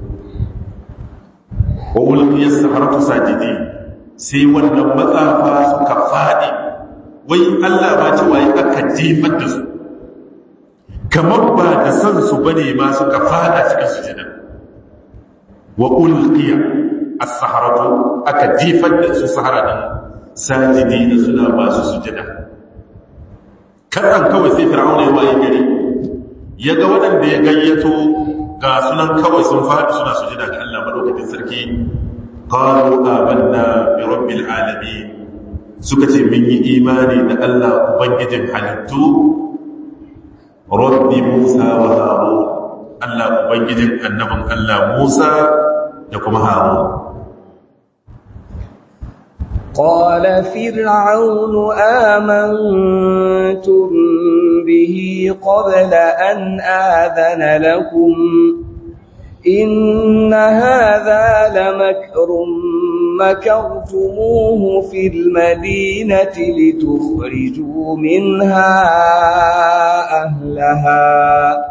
wa ulqiya as-sahratu sajidin sai wannan matsafa suka faɗi wai Allah ba ce waye aka jefar da su kamar ba da san su bane ma suka fada cikin sujada wa ulqiya as-saharatu aka jefar da su sahara din sajidina suna ba su sujada kadan kawai sai fir'auna ya waye gari ya ga waɗanda ya gayyato ga sunan kawai sun faɗi suna sujada ga Allah madaukakin sarki qalu amanna bi rabbil alamin suka ce mun yi imani da Allah ubangijin halittu rabbi Musa wa Harun Allah ubangijin annabin Allah Musa da kuma Harun قال فرعون آمنتم به قبل أن آذن لكم إن هذا لمكر مكرتموه في المدينة لتخرجوا منها أهلها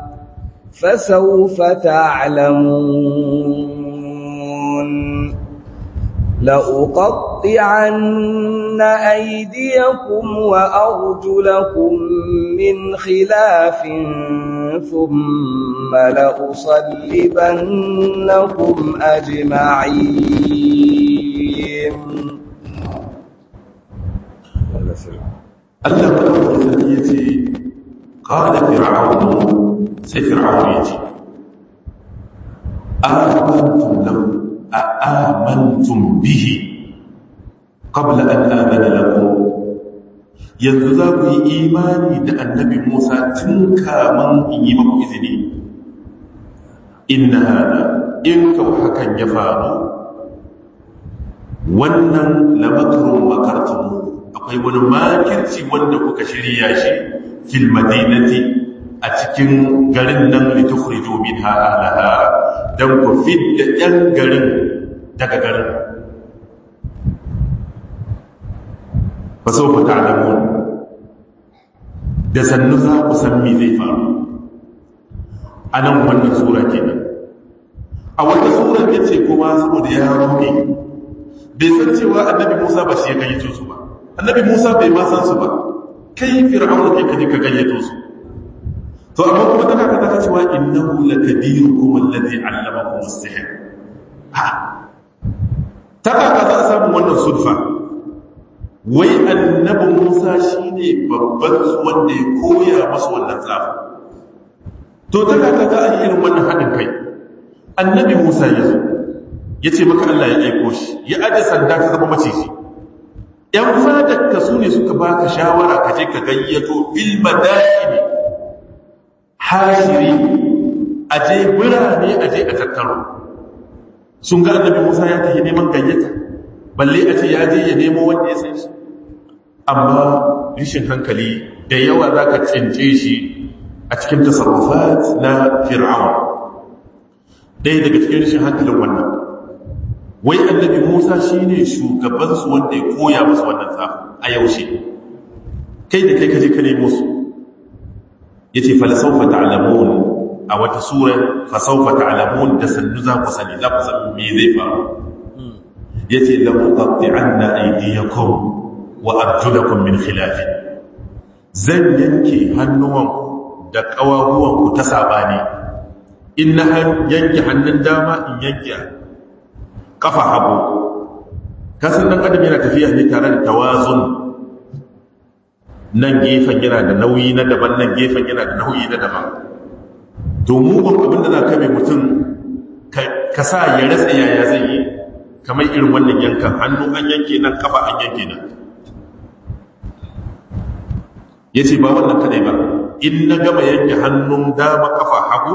فسوف تعلمون لأقطعن أيديكم وأرجلكم من خلاف ثم لأصلبنكم أجمعين Allah madaukakin sarki ya ce qala fir'aunu sai fir'aunu ya ce amantum lahu a amantum bihi qabla an amana lakum yanzu za ku yi imani da annabi Musa tun kaman in yi maku izini inna hada in ka hakan ya faru wannan lamakrun makartumu akwai wani makirci wanda kuka shirya shi fil madinati a cikin garin nan litukhriju minha ahlaha dan ku fidda yan garin daga garin fa sawfa ta'lamun da sannu za ku san me zai faru anan wannan sura kenan a wata sura yace kuma saboda ya rubi bai san cewa annabi Musa ba shi ya gayyato su ba annabi Musa bai ma san su ba kai fir'auna kai kaje ka gayyato su to amma kuma tana ka taka cewa innahu lakabirukum alladhi 'allamakum as-sihr ha taka ka za a samu wannan sulfa wai annabi Musa shine babban wanda ya koya masa wannan tsafa to taka ka ga an irin wannan hadin kai annabi Musa ya zo yace maka Allah ya aiko shi ya aje sanda ta zama maciji ‘yan fadarka su ne suka baka shawara ka je ka gayyato ilmadani hashiri a je birane a je a tattaro sun ga annabi musa ya tafi neman gayyata balle a ce ya je ya nemo wanda ya san shi amma rishin hankali da yawa za ka tsince shi a cikin tasarrufat na fir'aun ɗaya daga cikin rishin hankalin wannan wai annabi Musa shine shugabansu wanda ya koya musu wannan tsafi a yaushe kai da kai kaje ka nemo su yace fa sawfa ta'lamun a wata sura fa sawfa ta'lamun da sannu za ku sani za ku san me zai faru yace la muqatti'anna aydiyakum wa arjulakum min khilaf zan yanke hannuwan da kawahuwan ku ta sabani in na yanke hannun dama in yanke kafa hagu kasan dan adam yana tafiya ne tare da tawazun nan gefen yana da nauyi na daban nan gefen yana da nauyi na daban to mugun abin da za ka mai mutum ka sa ya rasa yaya zai yi kamar irin wannan yankan hannu an yanke nan kafa an yanke nan ya ce ba wannan kadai ba in na gama yanke hannun dama kafa hagu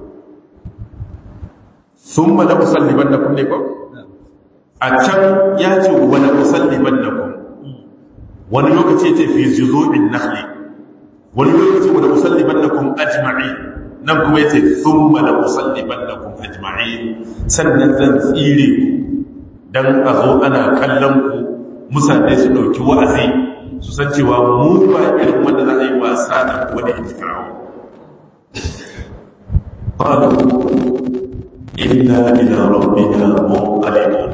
sun ma na musalliban da kunne ko a can ya ce wani musalliban da kun wani lokaci ce fi zuzo'in nahli wani lokaci wani musalliban da kun ajma'i nan kuma ya ce sun ma na musalliban da kun ajma'i sannan zan tsire ku don a zo ana kallon ku mutane su ɗauki wa'azi su san cewa mu ba irin wanda za a yi wasa da wani intikarawa ƙwado inna ila rabbina munqalibun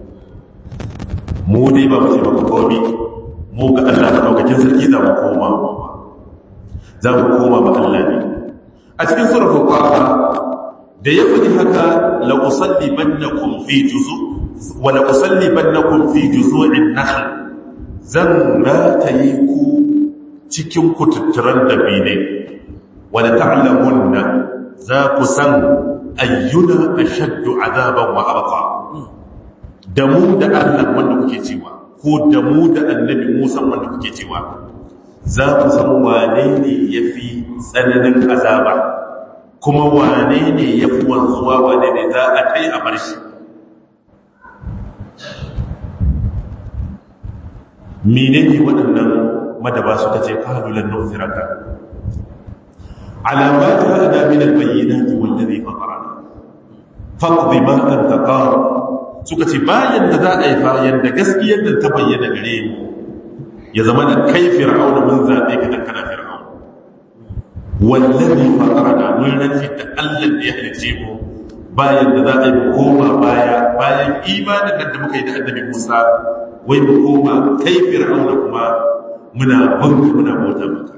mu dai ba mu ce maka komi mu ga Allah da daukakin sarki za mu koma za mu koma ba Allah ne a cikin suratul qaha da ya faɗi haka la usallibannakum fi juzu wa la usallibannakum fi juzu'in nakhl zan rataye ku cikin kututturan dabine wadda ta'lamunna za ku san ayyuna ashaddu azaban wa abqa da mu da Allah wanda kuke cewa ko da mu da annabi Musa wanda kuke cewa za ku san wane ne yafi tsananin azaba kuma wane ne yafi wanzuwa wane ne za a kai a bar shi menene waɗannan madaba suka ce qalulan nu'thiraka ala ma ja'ana min al-bayyinati wallazi fatarana faqdi ma anta qad suka ce bayan da za a yi bayan da gaskiyar da ta bayyana gare mu ya zama da kai fir'auna mun zabe ka dan kana fir'auna wallazi fatarana mun rantsi da Allah da ya halice mu bayan da za a yi koma baya bayan imanin da muka yi da annabi Musa wai mu koma kai fir'auna kuma muna banka muna bauta maka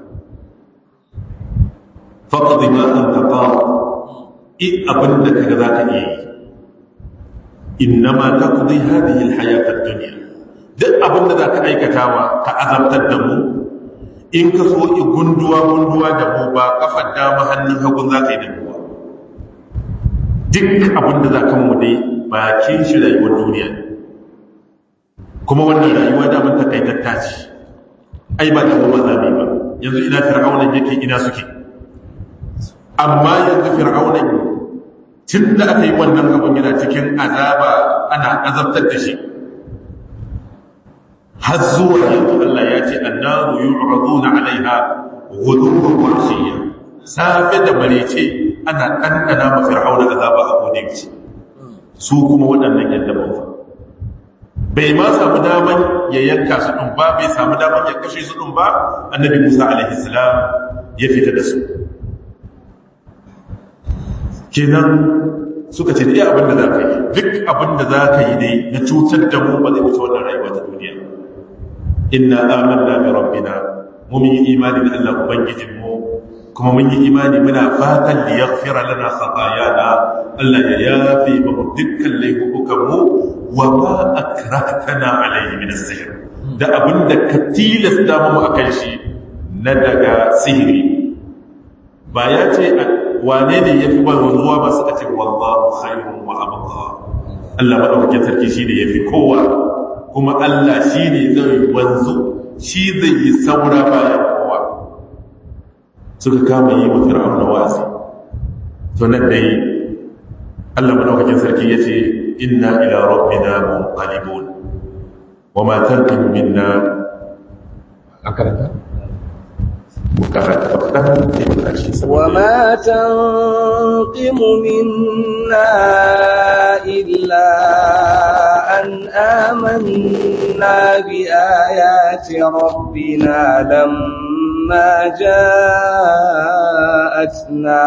faqad ma anta qad in abinda kaga zaka iya yi innama taqdi hadhihi alhayat ad-dunya duk abinda zaka aikatawa ka azabtar da mu in ka so ki gunduwa gunduwa da mu ba kafar dama hannun hagun zaka yi da mu duk abinda zaka mu dai bakin shi rayuwar duniya ne kuma wannan rayuwa daman takaitatta ce ai ba da kuma zabe ba yanzu ina fir'auna yake ina suke amma yanzu fir'auna tun da aka yi wannan abun yana cikin azaba ana azabtar da shi har zuwa yanzu Allah ya ce annaru yu'raduna 'alaiha ghuduwan wa 'ashiyya safe da marece ana dandana ma fir'auna azaba a kodin su kuma waɗannan yadda ba bai ma samu daman ya yanka su ɗin ba bai samu daman ya kashe su ɗin ba annabi musa alaihissalam ya fita da su kenan suka ce iya abinda za ka yi duk abinda za ka yi dai na cutar da mu ba zai wuce wannan rayuwa ta duniya inna amanna bi rabbina mu mun yi imani da Allah ubangijin mu kuma mun yi imani muna fatan li yaghfira lana khatayana Allah ya yafi mu dukkan laifukan mu wa ma akrahtana alayhi min as-sihr da abinda ka tilasta mu akan shi na daga sihiri ba ya ce wane ne yafi ba wanzuwa ba suka ce wallahu khairun wa abqa Allah madaukakin sarki shine yafi kowa kuma Allah shine zai wanzu shi zai yi saura bayan kowa suka kama yi wa fir'auna wasi to nan dai Allah madaukakin sarki yace inna ila rabbina munqalibun wama tanqim minna akaranta وما تنقم منا إلا أن آمنا بآيات ربنا لما جاءتنا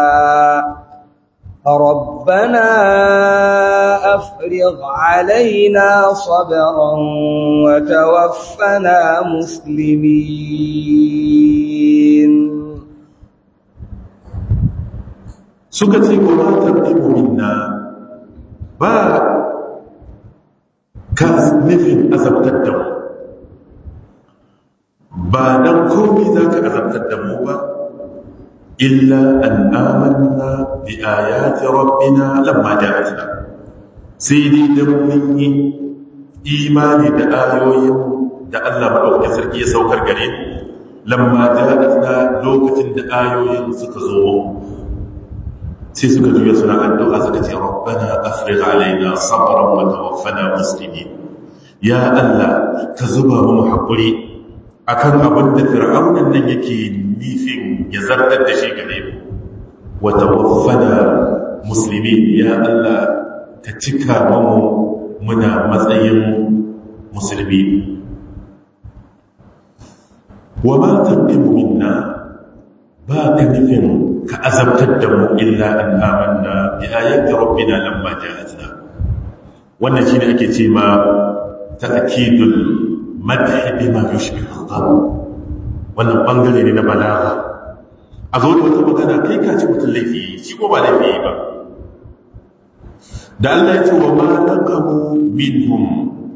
ربنا أفرغ علينا صبرا وتوفنا مسلمين suka ce wa ma tarbibu minna ba ka nufin azabtar da mu ba dan komai zaka azabtar da mu ba illa an amanna bi ayati rabbina lamma ja'atna sai dai dan mun yi imani da ayoyin da Allah madaukakin sarki ya saukar gare mu lamma ja'atna lokacin da ayoyin suka zo sai suka juya suna addu'a suka ce rabbana afrigh alaina sabran wa tawaffana muslimin ya Allah ka zuba mu hakuri akan abin da fir'aunan nan yake nifin ya zartar da shi gare mu wa tawaffana muslimin ya Allah ka cika mu muna matsayin musulmi wa ma tanqimu minna ba ka nufin ka azabtar da mu illa an amanna bi ayati rabbina lamma ja'atna wannan shine ake ce ma ta'kidul madh bima yushbihu al wannan bangare ne na balaga a zo da wata magana kai ka ci mutum laifi shi ko ba laifi ba da Allah ya ce wa ma naqamu minhum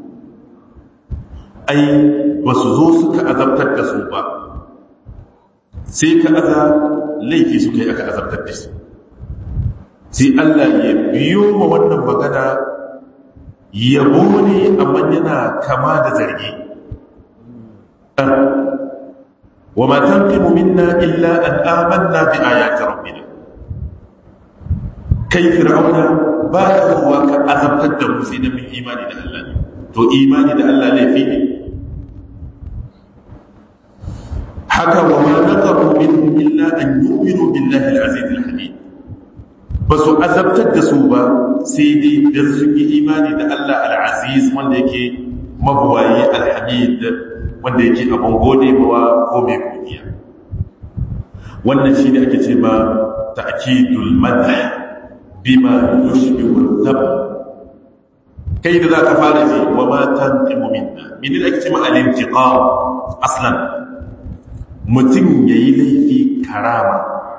ai wasu zo suka azabtar da su ba sai ka aza laifi suka yi aka azabtar da su sai Allah ya biyo ma wannan magana yabo ne amma yana kama da zargi wa ma tanqimu minna illa an amanna bi ayati rabbina kai fir'auna ba ka zuwa ka azabtar da mu sai da mun imani da Allah ne to imani da Allah laifi ne haka wa ma naqamu minhum illa an yu'minu billahi al-aziz al-hamid ba su azabtar da su ba sai dai dan sun yi imani da Allah al-aziz wanda yake mabuwayi al-hamid wanda yake abun gode mawa ko mai godiya wannan shi ne ake ce ma ta'kidul madh bima yushbihu al kai da za ka fara ji wa ma tanqimu minna min da ake ce ma al-intiqam aslan mutum ya yi laifi karama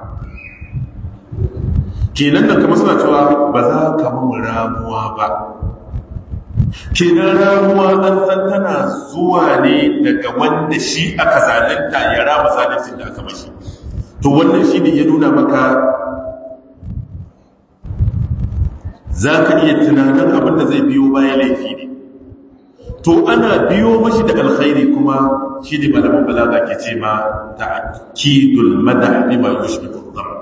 kenan da kama suna cewa ba za ka mun ramuwa ba kenan ramuwa an san tana zuwa ne daga wanda shi aka zalunta ya rama zaluncin da aka mashi to wannan shi ne ya nuna maka za ka iya tunanin abin da zai biyo bayan laifi ne to ana biyo mashi da alkhairi kuma shi ne malamin balaga ke ce ma ta'kidul madah bima yushbihu dhar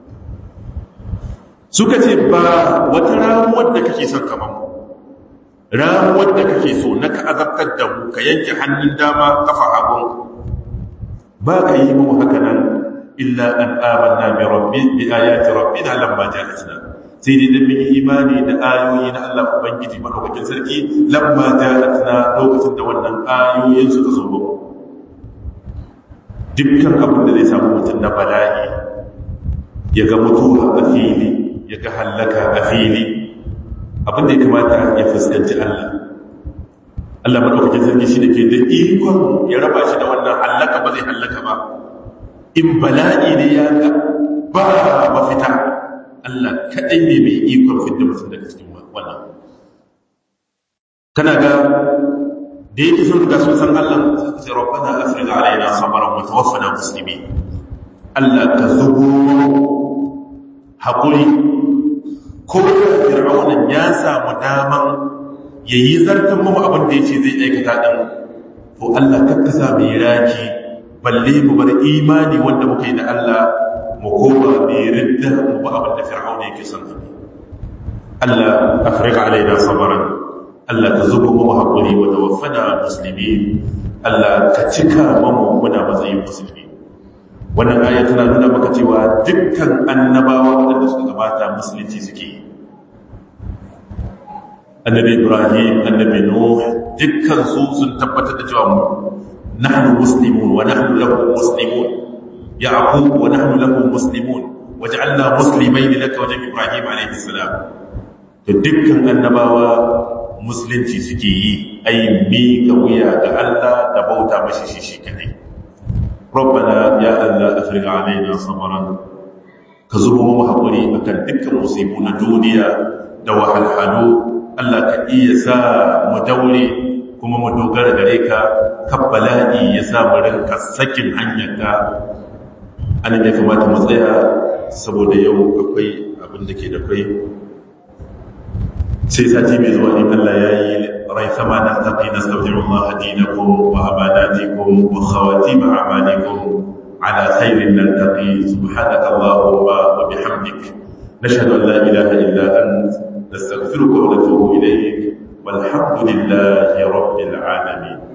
suka ce ba wata ramuwar da kake son kaman ramuwar da kake so na ka azabtar da mu ka yanke hannun dama kafa hagun ba ka yi mu haka nan illa an amanna bi rabbi bi ayati rabbina lamma ja'atna sai dai dan mun imani da ayoyi na Allah ubangiji madaukakin sarki lamma ja'atna lokacin da wannan ayoyin suka zo ba dukkan abin da zai samu mutum na bala'i ya ga mutuwa a fili ya ga hallaka a fili abin da ya kamata ya fuskanci Allah Allah madaukakin sarki shi da ke da ikon ya raba shi da wannan hallaka ba zai hallaka ba in bala'i ne ya ga ba mafita Allah kaɗai ne mai ikon fidda mutum daga cikin wannan kana ga da yake sun riga sun san Allah suka ce rabbana afrigh alaina sabran wa tawaffana muslimin Allah ka zubo hakuri ko da fir'aunan ya samu daman yayi zartan mu abin da yace zai aikata din to Allah kakka sa mu raki balle mu bar imani wanda muka yi da Allah mu koma mai ridda mu ba abin da fir'auna yake son Allah afrigh alaina sabran Allah ka zuba mu haƙuri wa tawaffana musulmi Allah ka cika mu muna matsayin musulmi wannan aya tana nuna maka cewa dukkan annabawa waɗanda suka gabata musulunci suke annabi Ibrahim annabi Nuh dukkan su sun tabbatar da cewa nahnu muslimun wa nahnu lahu muslimun yaqub wa nahnu lahu muslimun waj'alna muslimayn laka wa Ibrahim alayhi salam to dukkan annabawa musulunci suke yi ai miƙa wuya ga Allah da bauta mashi shi shi kadai rabbana ya Allah afrigh alaina sabran ka zubo mu hakuri akan dukkan musibu na duniya da wahalhalu Allah ka iya sa mu daure kuma mu dogara gare ka kabbala'i ya sa mu rinka sakin hanyarka an da kamata mu tsaya saboda yau akwai abin da ke da kai sai sati mai zuwa in Allah ya yi rai sama na taƙi na sautin Allah dinakum wa amanatikum wa khawatim a'malikum ala khairin naltaqi subhanaka allahumma wa bihamdik nashhadu an la ilaha illa ant nastaghfiruka wa natubu ilayk والحمد لله رب العالمين